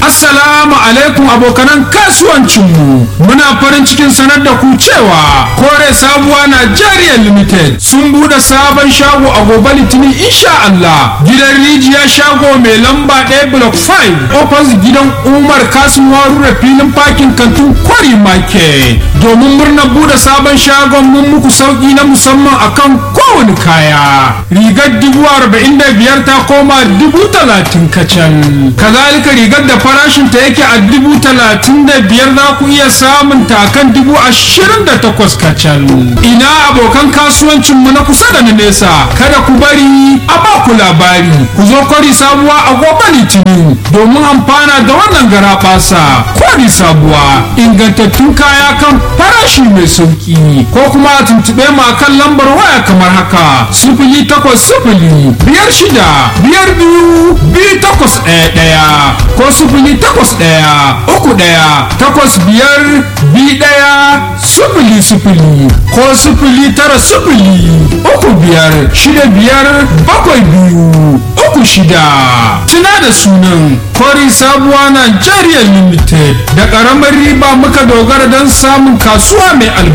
Assalamu alaikum abokanan kasuwancinmu. Muna farin cikin sanar da ku cewa Kore Sabuwa Nigeria Limited sun bude sabon shago a gobe Litinin insha Allah. Gidan rijiya shago mai lamba ɗaya block 5 opposite gidan Umar Kasim Warure filin parking kantin Kwari Market. Domin murnar bude sabon shagon mun muku sauki na musamman akan kowane kaya. Rigar dubu arba'in da biyar ta koma dubu talatin kacal. Kazalika rigar da farashin ta yake a dubu talatin da biyar za ku iya samun ta kan dubu ashirin da takwas kacal. Ina abokan kasuwancin mu na kusa da na nesa. Kada ku bari a ba ku labari. Ku zo kwari sabuwa a gobe litinin domin amfana da wannan gara basa. Kwari sabuwa ingantattun kaya kan farashi mai sauki. Ko kuma a tuntuɓe mu akan lambar waya kamar haka. Sifili takwas sifili biyar shida biyar biyu biyu takwas ɗaya ɗaya ko sifili takwas ɗaya uku ɗaya takwas biyar biyu ɗaya sifili sifili ko sifili tara sifili uku biyar shida biyar bakwai biyu uku shida tuna da sunan kori sabuwa Nigeria limited da ƙaramar riba muka dogara don samun kasuwa mai albarka